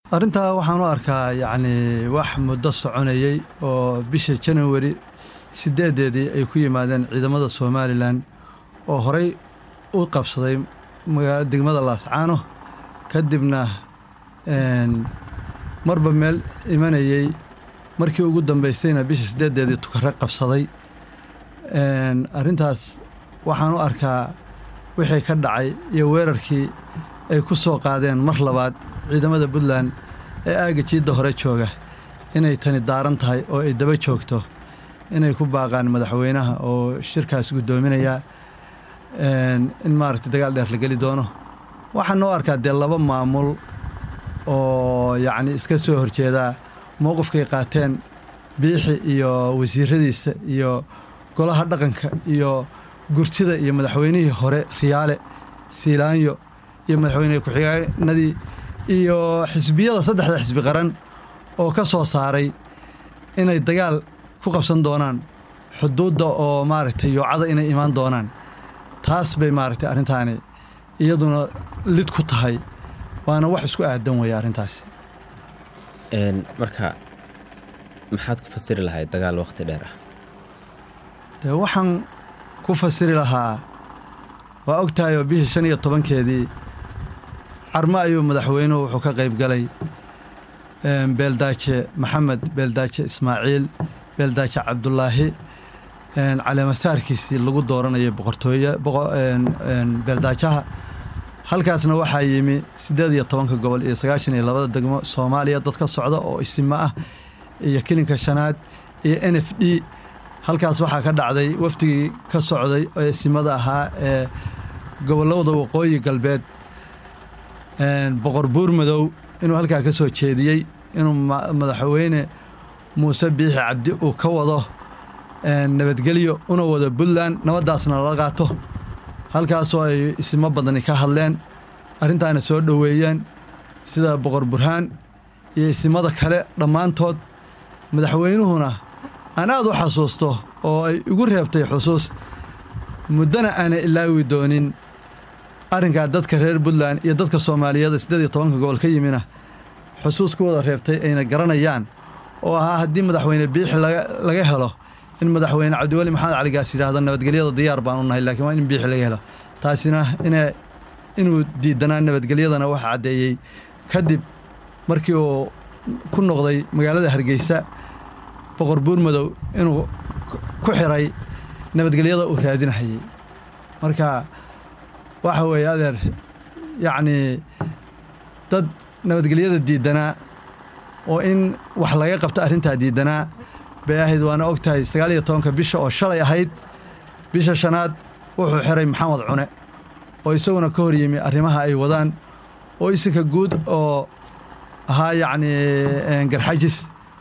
arrintaa waxaan u arkaa yacni wax muddo soconayey oo bisha januari sideedeedii ay ku yimaadeen ciidamada somalilan oo horey u qabsaday magaa degmada laascaano kadibna marba meel imanayey markii ugu dambaysayna bisha sideedeedii tukare qabsaday arrintaas waxaan u arkaa wixii ka dhacay iyo weerarkii ay ku soo qaadeen mar labaad ciidamada puntland ee aagga jiidda hore jooga inay tani daaran tahay oo ay daba joogto inay ku baaqaan madaxweynaha oo shirkaas guddoominaya in maaragtay dagaal dheer la geli doono waxaan noo arkaa dee laba maamul oo yacni iska soo horjeedaa mowqifkay qaateen biixi iyo wasiiradiisa iyo golaha dhaqanka iyo gurtida iyo madaxweynihii hore riyaale siilaanyo iyo madaxweyne ku-xigeenadii iyo xisbiyada saddexda xisbi qaran oo ka soo saaray inay dagaal ku qabsan doonaan xuduudda oo maaragtay yoocada inay imaan doonaan taas bay maaragtay arrintaani iyaduna lid ku tahay waana wax isku aadan weeye arrintaasi marka maxaad ku fasiri lahayd dagaal wakhti dheer ah dee waxaan ku fasiri lahaa waa og tahay oo bishii shan iyo tobankeedii carmo ayuu madaxweynuhu wuxuu ka qayb galay beeldaaje maxamed beeldaaje ismaaciil beeldaaje cabdulaahi caleemasaarkiisii lagu dooranayay boqortooye beeldaajaha halkaasna waxaa yimi siddeed iyo tobanka gobol iyo sagaashan iyo labada degmo soomaaliya dad ka socda oo isimo ah iyo kilinka shanaad iyo n f d halkaas waxaa ka dhacday wafdigii ka socday oo isimada ahaa ee gobollada waqooyi galbeed boqor buurmadow inuu halkaa ka soo jeediyey inuu madaxweyne muuse biixi cabdi uu ka wado nabadgelyo una wado puntland nabaddaasna lala qaato halkaasoo ay isimo badani ka hadleen arrintaana soo dhoweeyeen sida boqor burhaan iyo isimada kale dhammaantood madaxweynuhuna aan aad u xasuusto oo ay igu reebtay xusuus muddana aanay ilaawi doonin arrinkaa dadka reer puntland iyo dadka soomaaliyeed siddeed iyo tobanka gobol ka yimina xusuus ku wada reebtay ayna garanayaan oo ahaa haddii madaxweyne biixi laga helo in madaxweyne cabdiweli maxamed caligaas yidhaahdo nabadgelyada diyaar baan u nahay laakiin waa in biixi laga helo taasina inuu diidanaa nabadgelyadana waxa caddeeyey kadib markii uu ku noqday magaalada hargeysa boqor buurmadow inuu ku xiray nabadgelyada uu raadinahayey marka waxa weeye adeer yacnii dad nabadgelyada diidanaa oo in wax laga qabto arrintaa diidanaa bay ahayd waana og tahay sagaal iyo tobanka bisha oo shalay ahayd bisha shanaad wuxuu xiray maxamed cune oo isaguna ka hor yimi arrimaha ay wadaan oo isinka guud oo ahaa yacnii garxajis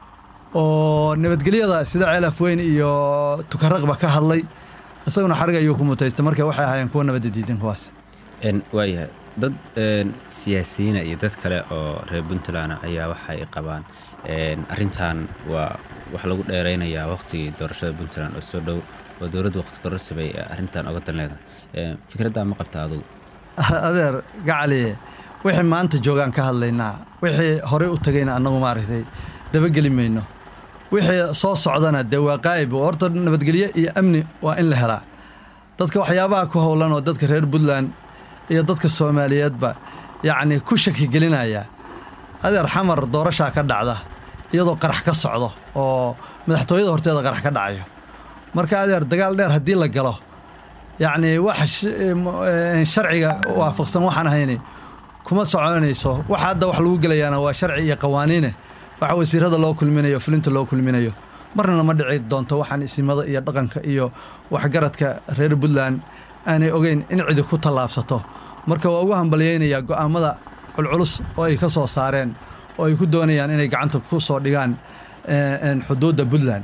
oo nabadgelyada sida ceelaf weyn iyo tukaraqba ka hadlay isaguna xarig ayuu ku mutaystay marka waxay ahaayeen kuwa nabadda diidan kuwaas waayahay dad siyaasiyiina iyo dad kale oo reer puntland ayaa waxay qabaan arrintan waa wax lagu dheeraynayaa wakhtigii doorashada puntland oo soo dhow oo dowladda waqti kororsi bay arrintan oga dan leedahay fikraddaa ma qabta adugu adeer gacali wixii maanta joogaan ka hadlaynaa wixii horey u tagayna annagu maaragtay dabageli mayno wixii soo socdana dee waa qaa'ib horta nabadgelyo iyo amni waa in la helaa dadka waxyaabaha ku howlan oo dadka reer puntland iyo dadka soomaaliyeedba yacni ku shaki gelinaya adeer xamar doorashaa ka dhacda iyadoo qarax ka socdo oo madaxtooyada horteeda qarax ka dhacayo marka adeer dagaal dheer haddii la galo yacni wax sharciga waafaqsan waxaan ahayni kuma soconayso waxa hadda wax lagu gelayaana waa sharci iyo qawaaniine waxa wasiirada loo kulminayo fulinta loo kulminayo marna ma dhici doonto waxaan isimada iyo dhaqanka iyo waxgaradka reer puntland aanay ogeyn in cidi ku tallaabsato marka waa ugu hambalyaynayaa go'aamada culculus oo ay ka soo saareen oo ay ku doonayaan inay gacanta ku soo dhigaan xuduudda puntland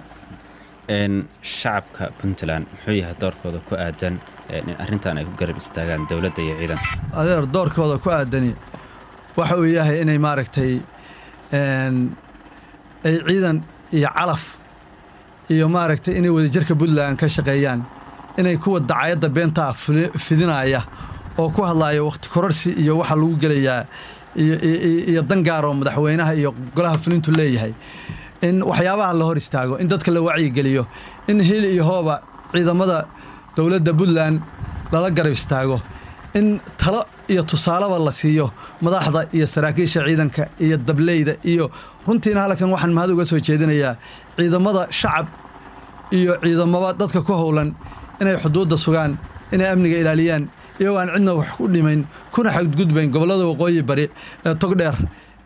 shacabka puntland muxuu yahay doorkooda ku aadan in arrintan ay ku garab istaagaan dowladda iyo ciidanka adeer doorkooda ku aadani waxa uu yahay inay maaragtay ay ciidan iyo calaf iyo maaragtay inay wadajirka puntland ka shaqeeyaan inay kuwa dacayadda beentaa fidinaya oo ku hadlaaya wakhti kororsi iyo waxaa lagu gelayaa iyo dan gaar oo madaxweynaha iyo golaha fulintu leeyahay in waxyaabaha la hor istaago in dadka la wacyigeliyo in hil iyo hooba ciidamada dowladda puntland lala garab istaago in talo iyo tusaaleba la siiyo madaxda iyo saraakiisha ciidanka iyo dableyda iyo runtiina halkan waxaan mahad uga soo jeedinayaa ciidamada shacab iyo ciidamaba dadka ku howlan inay xuduudda sugaan inay amniga ilaaliyaan iyagoo aan cidna wax ku dhimayn kuna xadgudbayn gobollada waqooyi bari ee togdheer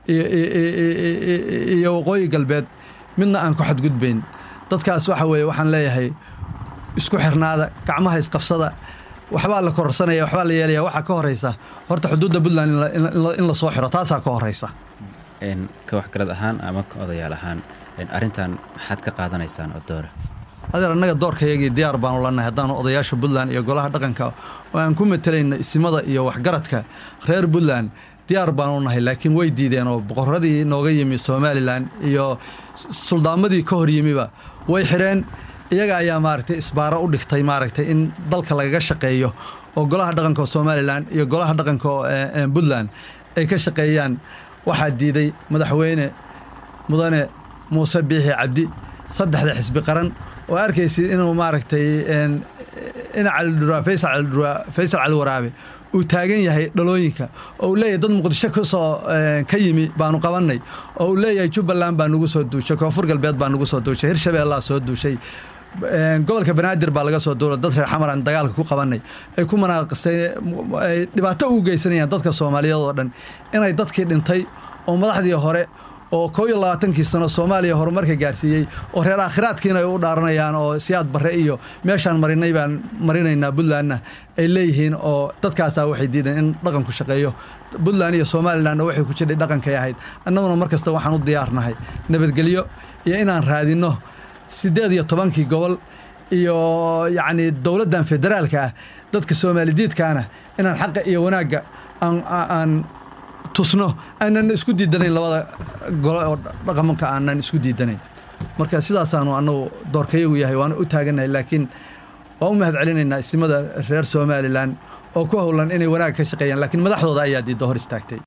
iyo waqooyi galbeed midna aan ku xadgudbayn dadkaas waxa weeye waxaan leeyahay isku xirnaada gacmaha isqabsada waxbaa la kororsanaya waxbaa la yeelaya waxaa ka horeysa horta xuduudda puntland in la soo xiro taasaa ka horeysa ka waxgarad ahaan ama ka odayaal ahaan arrintan maxaad ka qaadanaysaan oo doora adeer annaga doorkayagii diyaar baanu lanahay haddaanu odayaasha puntland iyo golaha dhaqanka oo aan ku matelayna isimada iyo waxgaradka reer puntland diyaar baanu nahay laakiin way diideen oo boqoradii nooga yimi somalilan iyo suldaamadii ka hor yimiba way xireen iyaga ayaa maaragtay isbaaro u dhigtay maaragtay in dalka lagaga shaqeeyo oo golaha dhaqanka somalilan iyo golaha dhaqanka puntland ay ka shaqeeyaan waxaa diiday madaxweyne mudane muuse biixi cabdi saddexda xisbi qaran oo arkaysid inuu maaragtay ina calidhuraa faysal calidhuraa faysal cali waraabe uu taagan yahay dhalooyinka oo uu leeyahay dad muqdisho kasoo ka yimi baanu qabannay oo uu leeyahay jubbaland baa nagu soo duushay koonfur galbeed baa nagu soo duushay hirshabeellaa soo duushay gobolka banaadir baa laga soo duula dad reer xamaran dagaalka ku qabanay ay ku manaaqisay ay dhibaato ugu geysanayaan dadka soomaaliyeed oo dhan inay dadkii dhintay oo madaxdii hore oo koo iyo labaatankii sano soomaaliya horumarka gaarsiiyey oo reer aakhiraadkiina ay u dhaaranayaan oo siyaad barre iyo meeshaan marinay baan marinaynaa puntlandna ay leeyihiin oo dadkaasaa waxay diideen in dhaqanku shaqeeyo puntland iyo somalilanna waxay ku jidhay dhaqankay ahayd annaguna mar kasta waxaan u diyaarnahay nabadgelyo iyo inaan raadinno siddeed iyo tobankii gobol iyo yacni dowladdan federaalka ah dadka soomaalidiidkaana inaan xaqa iyo wanaagga aan tusno aanan isku diidanayn labada gole oo dhaqamanka aanan isku diidanayn marka sidaasaanu annagu doorkayagu yahay waana u taagannahay laakiin waan u mahad celinaynaa isimada reer somalilan oo ku howlan inay wanaag ka shaqeeyaan laakiin madaxdooda ayaa diidda hor istaagtay